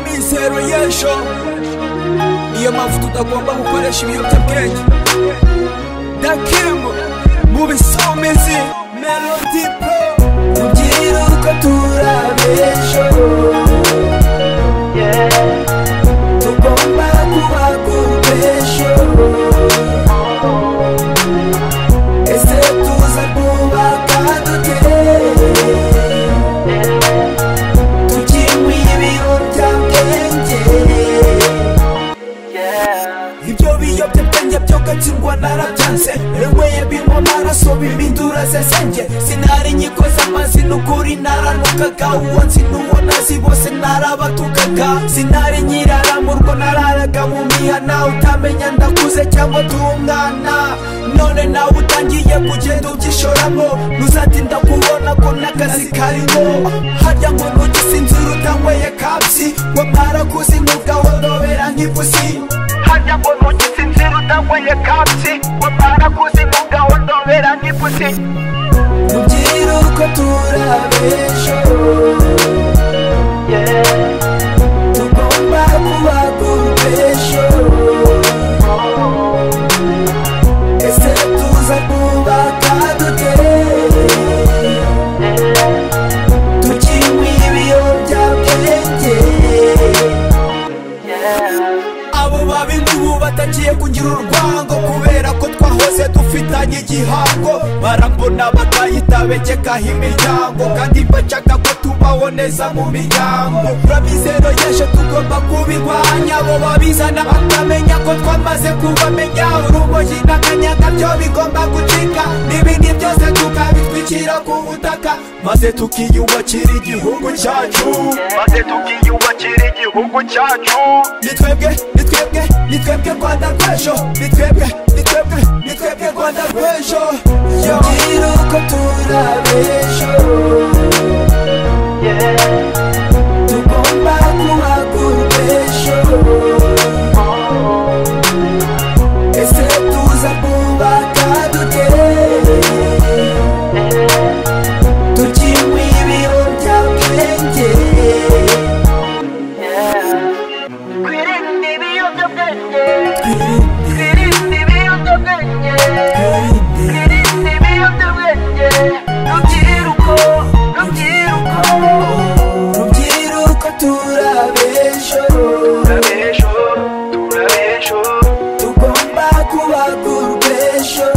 amasengesho niyo mpamvu tutagomba gukoresha ibiyobyabwenge dakimu mu bisumizi melodi pro tubyira uko turabesho tugomba kuba kubesho ese tuza kubaka dute tukinywa ibiyobyabwenge ibyo biyobyabwenge byokatirwa narabyanze renyweye bimwe amaraso bibindura zezenge sinari inkiko z'amazina ukuri naranukaga uwo nzi n'uwo nazi bose narabatukaga sinari nkirara mu rwo nararaga mu mihana utamenya ndakuze cyangwa turi umwana none nawe utangiye kugenda ubyishoramo ntuzati ndakubona ko n'akazi karimo harya ngo ntugisinzire utanyweye kapsi ngo mwarakuze nk'ubwa worobera nk'ipusi harya ngo ntugisinzire utanyweye kapsi ngo mwarakuze nk'ubwa worobera nk'ipusi tubyire uko turabesho tugomba kuba kubesho ese tuza kubaka dute tukinywa ibiyobyabwenge abo babi n'ubu batagiye kugira urwango kubera ko twahoze dufitanye igihango barambona bagahita begekaho imiryango kandi bashaka ko tubaho neza mu miryango urabizero y'ejo tugomba kubirwanya abo babizana bakamenya ko twamaze kubamenya urumogi n'akanyaga byo bigomba gucika n'ibindi byose tukabitwikira ku butaka maze tukiyubakira igihugu cyacu maze tukiyubakira igihugu cyacu ni twebwe ni twebwe ni twebwe rwanda rw'ejo ni twebwe ni twebwe ni twebwe rwanda rw'ejo yabwira uko turabesho tugomba kuba kubesho ese tuza kubaka dute tukinywa ibiyobyabwenge twirinde ibiyobyabwenge twirinde ibiyobyabwenge twirinde ibiyobyabwenge rubyiruko rubyiruko Rubyiruko turabesho turabesho turabesho tugomba kuba kurwesho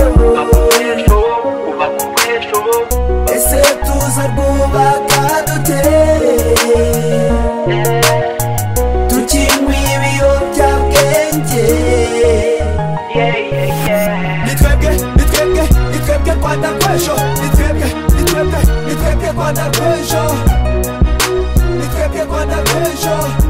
ubesho uba ku bwesho ese tuza rwubaka dute tukinywa ibiyobyabwenge ni twebwe ni twebwe ni twebwe rwanda rw'ejo ni twebwe ni twebwe ni twebwe rwanda rw'ejo ni twebwe rwanda rw'ejo